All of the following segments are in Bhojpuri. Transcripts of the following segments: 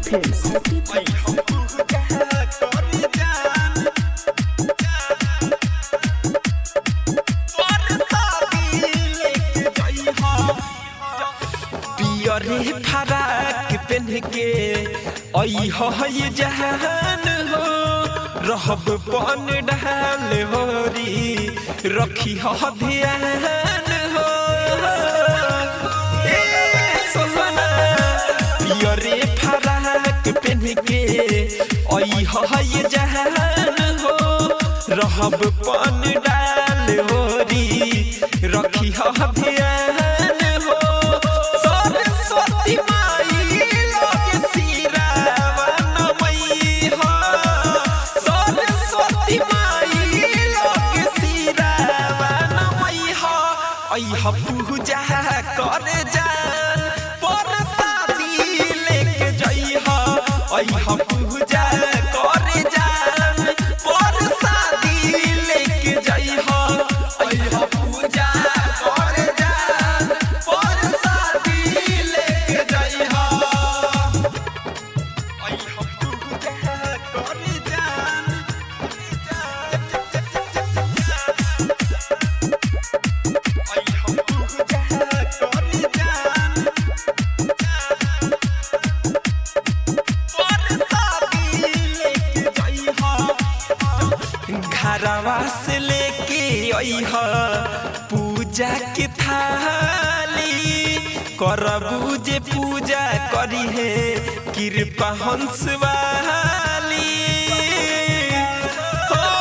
Films. Happy Films. पियरे फराक पेन के आई हो ये जहान हो रहब पन डाल होरी रखी हो ध्यान हो ए सोहना पियरे फराक पेन के आई हो ये जहान हो रहब पन डाल होरी रखी हो ध्यान हो सरस्वती माई लगे सिरावा नमई हो सरस्वती माई लगे सिरावा नमई हो आई हो पूजा करे जान पर शादी लेके जई हो आई हो पूजा करे जान पर शादी लेके जई हो आई हो पूजा करे जान पर शादी लेके जई हो आई हो पूजा करे जान आई हो पूजा करे जान घरवा से लेके अइह पूजा के थाली करबू जे पूजा करी है कृपा हंस वाली हो,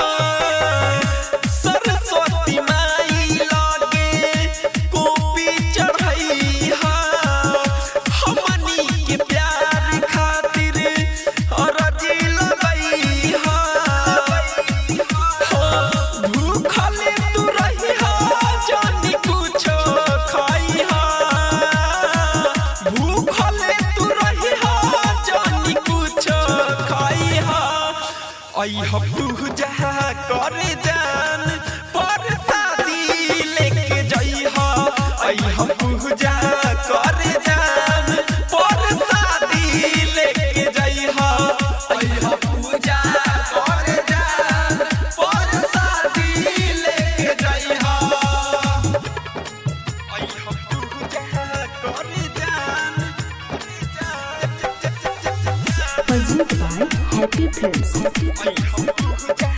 सरस्वती माई लगे कॉपी चढ़ैहा हमनी के प्यार खातिर अरजी लगैहा हो, भूखल तू रहिहा जानी कुछो खैहा भूखल तू रहिहा जानी कुछो खैहा अइह पूजा करे जान पर शादी लेके जइहा अइह पूजा करे जान पर शादी लेके जइहा अइह पूजा करे जान पर शादी लेके जइहा अइह पूजा करे जान Presented by Happy Films. Happy Films.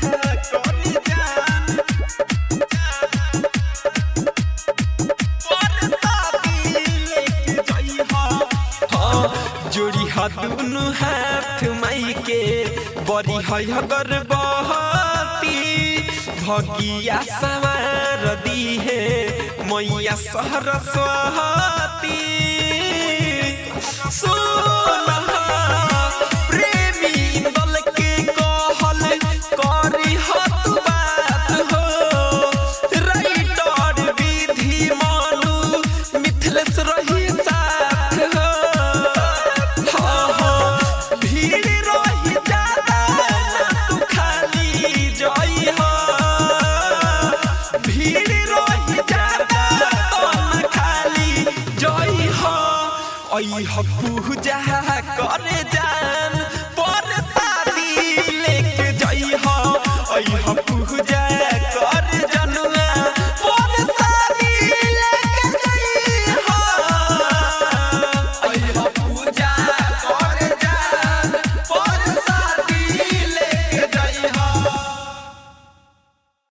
जोड़ी हा दुनु हाथ माई के बड़ी है अगर बहती भगिया सवार दी है मैया सरस्वती सोना